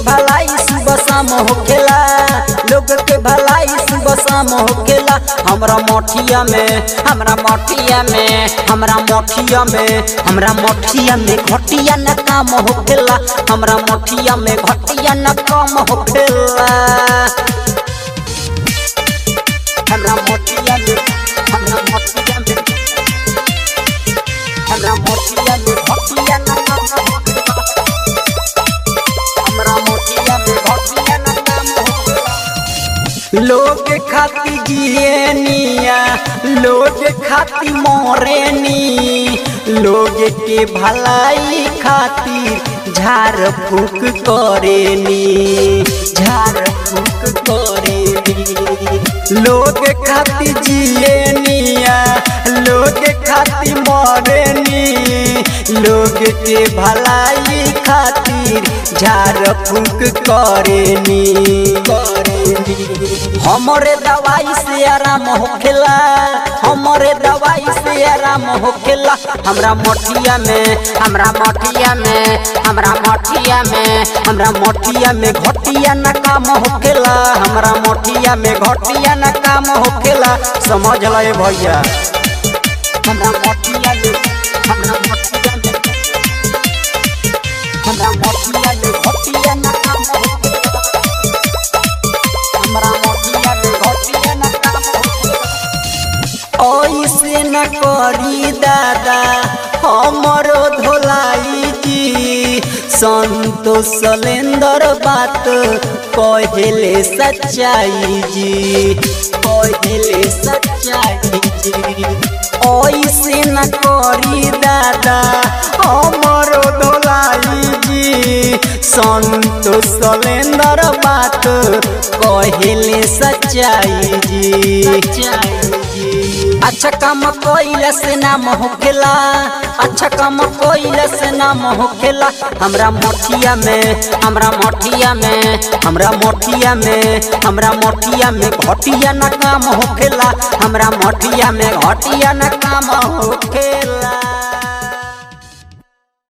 भलाई सुबह शाम होखेला लोग के भलाई सुबह शाम होखेला हमरा मोठिया में हमरा मोठिया में हमरा मोठिया में हमरा मोठिया में घटिया न काम होखेला हमरा मोठिया में घटिया न काम होखेला हमरा मोठिया में हमरा मोठिया में हमरा मोठिया में घटिया न काम होखेला हमरा मोठिया में घटिया न काम होखेला लोग खाती जियनिया लोग खाती मोरेनी लोग के भलाई खातिर झाड़ फूक करेनी झाड़ फूक करेनी लोग खाती जियनिया लोग खाती मोरेनी लोग के भलाई खातिर झाड़ फूक करेनी करेनी हमरे दवाई से आराम होखेला हमरे दवाई से आराम होखेला हमरा मोठिया में हमरा मोठिया में हमरा मोठिया में हमरा मोठिया में घटिया न काम होखेला हमरा मोठिया में घटिया न काम होखेला समझ ले भैया हमरा मोठिया में हमरा मोठिया में हमरा मोठिया में घटिया न काम होखेला हमरा मोठिया में घटिया न काम ऐसे न करी दादा हमरो धोलाई जी संतोष सलेंदर बात कहले सच्चाई जी कहले सच्चाई जी ऐसे न करी दादा हमरो धोलाई जी संतोष सलेंदर बात कहले सच्चाई जी सच्चाई अच्छा काम कोइला से नाम होखेला अच्छा काम कोइला से नाम होखेला हमरा मोठिया में हमरा मोठिया में हमरा मोठिया में हमरा मोठिया में घटिया न काम होखेला हमरा मोठिया में घटिया न काम होखेला